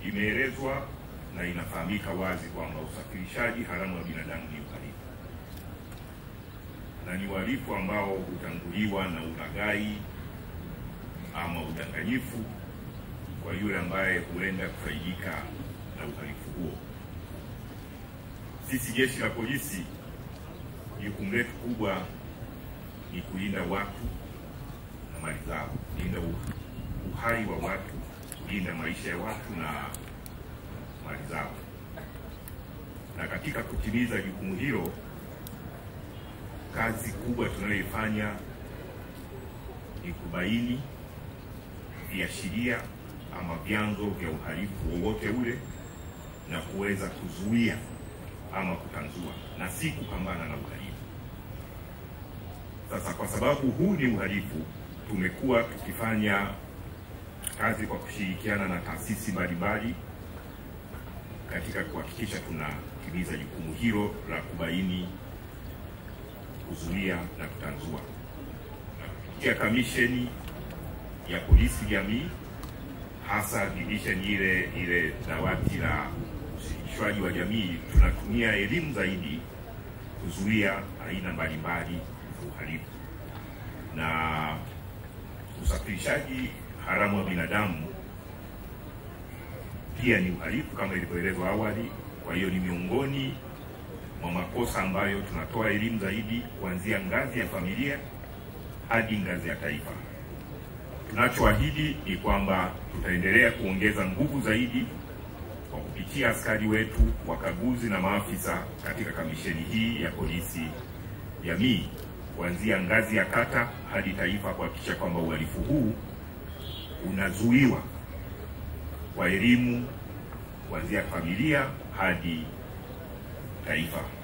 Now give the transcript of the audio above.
imeelezwa na inafahamika wazi kwamba usafirishaji haramu wa binadamu ni uhalifu na ni uhalifu ambao hutanguliwa na ulaghai ama udanganyifu kwa yule ambaye huenda kufaidika na uhalifu huo. Sisi jeshi la polisi, jukumu letu kubwa ni kulinda watu na mali zao, kulinda uhai wa watu, kulinda maisha ya watu na mali zao. Na katika kutimiza jukumu hilo, kazi kubwa tunayoifanya ni kubaini viashiria ama vyanzo vya uhalifu wowote ule na kuweza kuzuia ama kutanzua na si kupambana na uhalifu. Sasa kwa sababu huu ni uhalifu, tumekuwa tukifanya kazi kwa kushirikiana na taasisi mbalimbali katika kuhakikisha tunatimiza jukumu hilo la kubaini, kuzuia na kutanzua. Kupitia kamisheni ya polisi jamii, hasa division ile ile dawati la ushirikishwaji wa jamii, tunatumia elimu zaidi kuzuia aina mbalimbali za uhalifu na usafirishaji haramu wa binadamu pia ni uhalifu kama ilivyoelezwa awali. Kwa hiyo ni miongoni mwa makosa ambayo tunatoa elimu zaidi kuanzia ngazi ya familia hadi ngazi ya taifa. Tunachoahidi ni kwamba tutaendelea kuongeza nguvu zaidi kwa kupitia askari wetu, wakaguzi na maafisa katika kamisheni hii ya polisi jamii, kuanzia ngazi ya kata hadi taifa, kuhakikisha kwamba uhalifu huu unazuiwa kwa elimu kuanzia familia hadi taifa.